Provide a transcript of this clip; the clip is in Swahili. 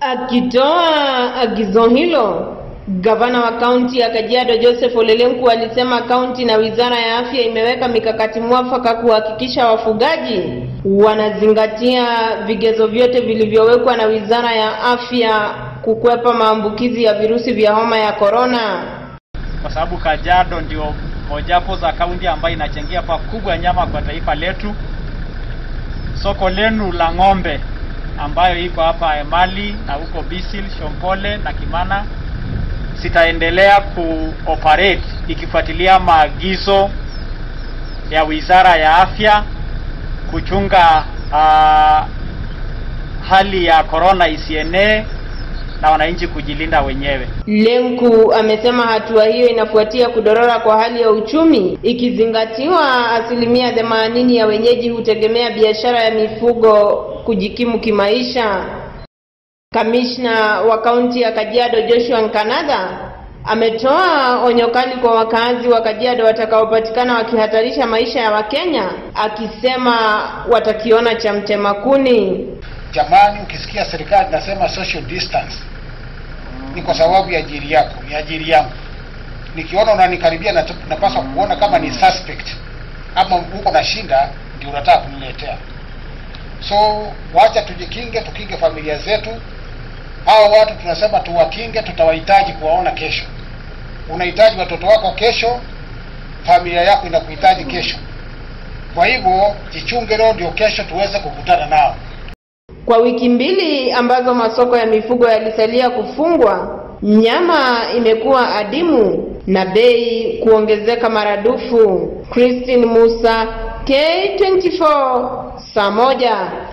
Akitoa agizo hilo, gavana wa kaunti ya Kajiado Joseph Ole Lenku alisema kaunti na wizara ya afya imeweka mikakati mwafaka kuhakikisha wafugaji wanazingatia vigezo vyote vilivyowekwa na wizara ya afya kukwepa maambukizi ya virusi vya homa ya korona. kwa sababu Kajiado ndio mojawapo za kaunti ambayo inachangia pakubwa nyama kwa taifa letu. Soko lenu la ng'ombe ambayo iko hapa Emali na huko Bisil, Shompole na Kimana zitaendelea kuoperate ikifuatilia maagizo ya Wizara ya Afya kuchunga uh, hali ya corona isienee na wananchi kujilinda wenyewe. Lenku amesema hatua hiyo inafuatia kudorora kwa hali ya uchumi ikizingatiwa asilimia themanini ya wenyeji hutegemea biashara ya mifugo kujikimu kimaisha. Kamishna wa kaunti ya Kajiado Joshua Nkanada ametoa onyo kali kwa wakazi wa Kajiado watakaopatikana wakihatarisha maisha ya Wakenya, akisema watakiona cha mtema kuni. Jamani, ukisikia serikali nasema social distance ni kwa sababu ya ajili yako, ya ajili yangu. Nikiona unanikaribia na napaswa kuona kama ni suspect ama uko na shinda, ndio unataka kuniletea. So wacha tujikinge, tukinge familia zetu. Hao watu tunasema tuwakinge, tutawahitaji kuwaona kesho. Unahitaji watoto wako kesho, familia yako inakuhitaji kesho. Kwa hivyo jichunge leo, ndio kesho tuweze kukutana nao. Kwa wiki mbili ambazo masoko ya mifugo yalisalia kufungwa, nyama imekuwa adimu na bei kuongezeka maradufu. Christine Musa, K24, saa moja.